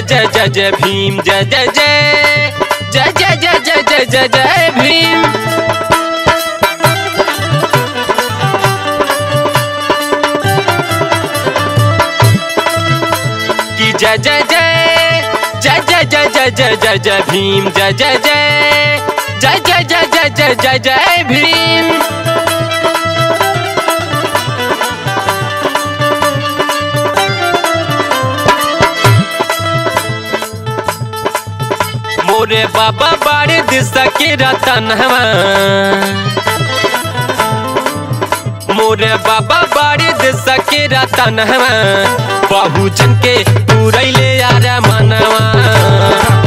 जय जय जय भीम जय जय जय जय जय जय जय जय जय जय भीम की जय जय जय जय जय जय जय जय जय जय भीम जय जय जय जय जय जय जय जय जय जय भीम मोरे बाबा बाड़े दिशा के रतनवा मोरे बाबा बाड़े दिशा के रतनवा बहुजन के पूरैले यार मनवा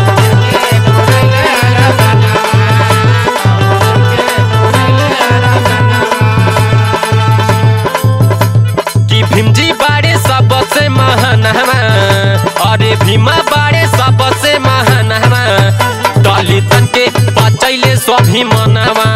कि भीमजी बाड़े सबसे महान हवा अरे भीमा बाड़े सबसे महान हवा दलितन के बचैले स्वाभिमानवा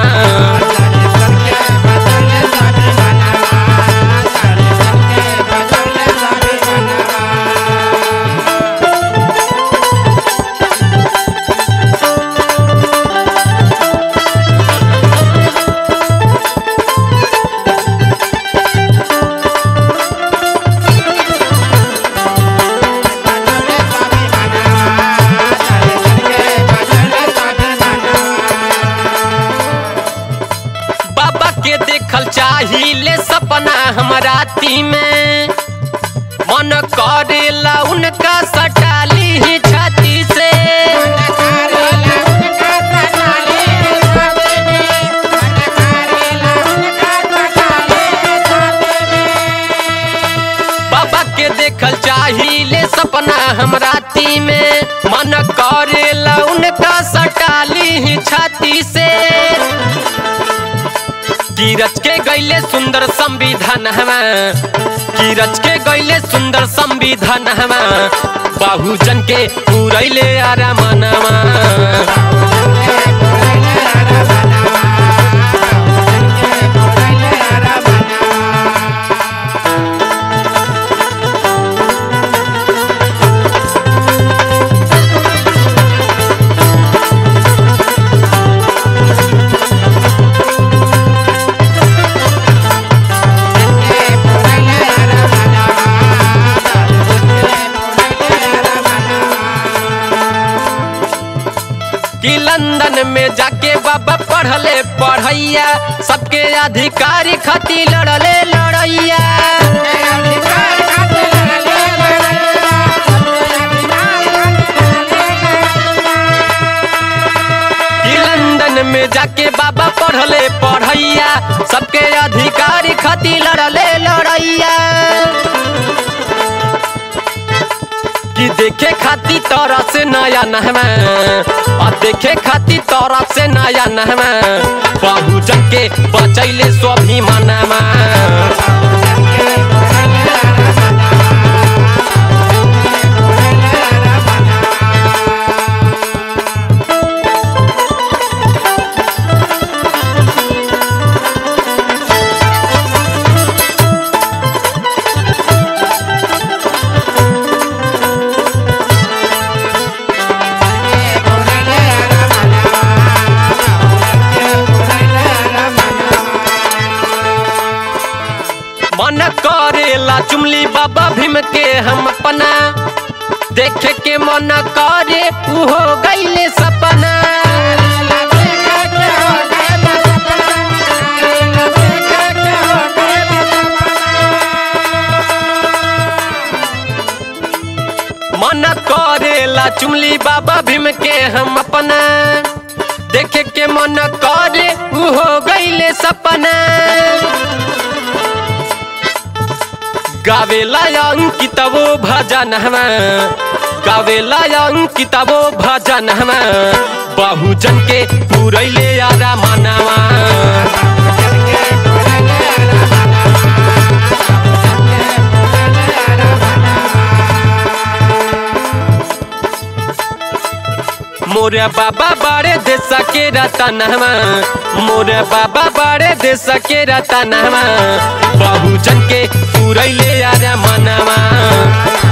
बाबा के देखल चाहिए सपना हमारा ती में मन करेला उनका सटाली ही छाती से बाबा के देखल चाहिए सपना हमरा ती में मन करेला उनका सटाली ही छाती से की रच के गैले सुंदर संविधान हवा की रच के गैले सुंदर संविधान हवा बहुजन के पूरैले आरामनवा कि लंदन में जाके बाबा पढ़ले पढ़ैया सबके अधिकारी खातिर लड़ले लड़ैया कि लंदन में जाके बाबा पढ़ले पढ़ैया सबके अधिकारी खातिर लड़ले लड़ैया कि देखे खाती तोरा से नया नहवा और देखे खाती तोरा से नया नहवा बहुजन के बचैले स्वाभिमानवा मन करेला चुमली बाबा भीम के हम अपना देखे के मन करे उ हो गईले सपना मन करेला चुमली बाबा भीम के हम अपना देखे के मन करे उ हो गईले सपना गावेला अंकितवो भजन हमा गावेला अंकितवो भजन हमा बहुजन के पूरैले यारा मनावा मोरे बाबा बाड़े देश के रतनवा मोरे बाबा बाड़े देश के रतनवा बहुजन के पूरैले यार मनवा